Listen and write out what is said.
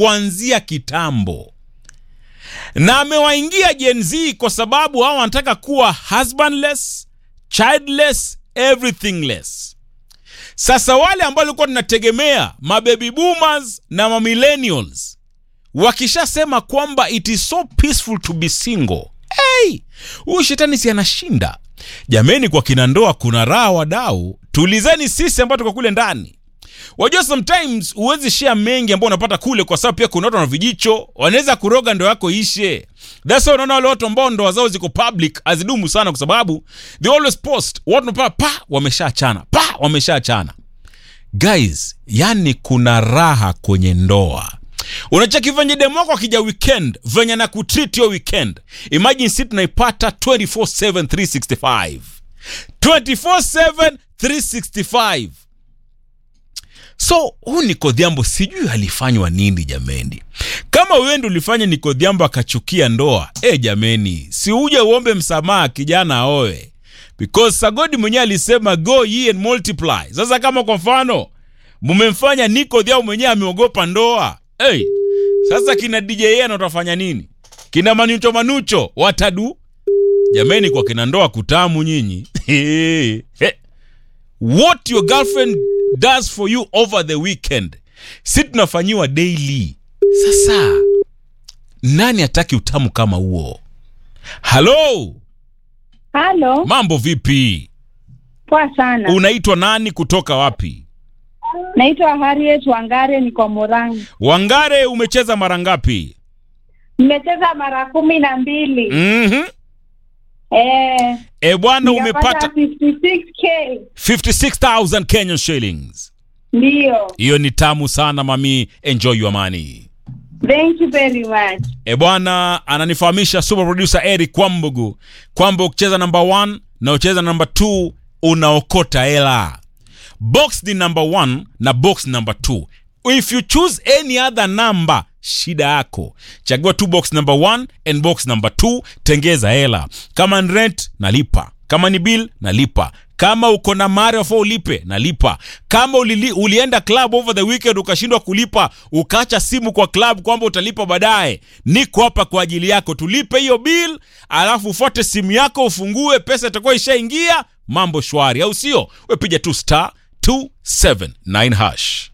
kuanzia kitambo na amewaingia Gen Z kwa sababu hao wanataka kuwa husbandless, childless, everythingless. Sasa wale ambao walikuwa tunategemea mababy boomers na mamillennials wakishasema kwamba it is so peaceful to be single, hey, huyu shetani si anashinda jameni. Kwa kina ndoa kuna raha, wadau, tulizeni sisi ambao tuko kule ndani. Wajua, sometimes huwezi share mengi ambao unapata kule, kwa sababu pia kuna watu na vijicho wanaweza kuroga ndoa yako ishe. That's why unaona wale watu ambao ndoa zao ziko public hazidumu sana, kwa sababu they always post watu unapata pa wameshaachana, pa wameshaachana. Guys, yani kuna raha kwenye ndoa. Unacheki venye demu wako akija weekend venye na kutreat yo weekend. Imagine si tunaipata 24/7 365 24/7 365 So huu Nikodhiambo sijui alifanywa nini jameni. Kama wewe ndio ulifanya Nikodhiambo akachukia ndoa, eh jameni, si uje uombe msamaha kijana aoe, because Sagodi mwenyewe alisema go ye and multiply. Sasa kama kwa mfano mumemfanya Nikodhiambo mwenyewe ameogopa ndoa, hey, sasa kina DJ yenu watafanya nini? Kina manucho manucho watadu jameni, kwa kina ndoa kutamu nyinyi what your girlfriend does for you over the weekend si tunafanyiwa daily. Sasa nani hataki utamu kama huo? Halo, Halo, mambo vipi? poa sana. Unaitwa nani? Kutoka wapi? Naitwa Harriet Wangare, niko Murang'a. Wangare, umecheza mara ngapi? Nimecheza mara kumi na mbili. Mhm. Eh, E bwana, nikapata umepata 56k. 56000 Kenyan shillings. Ndio. Hiyo ni tamu sana mami, enjoy your money. Thank you very much. E bwana, ananifahamisha super producer Eric Kwambugu kwamba ukicheza number 1 na ucheza number 2 unaokota hela. Box ni number 1 na box number 2. If you choose any other number, shida yako. Chagua tu box number 1 and box number 2, tengeza hela. Kama ni rent, nalipa. Kama ni bill, nalipa. Kama uko na mare wafaa ulipe, nalipa. Kama ulili, ulienda club over the weekend ukashindwa kulipa, ukaacha simu kwa club kwamba utalipa baadaye, niko hapa kwa ajili yako. Tulipe hiyo bill, alafu ufuate simu yako, ufungue, pesa itakuwa ishaingia, mambo shwari, au sio? Wepiga tu star 279 hash.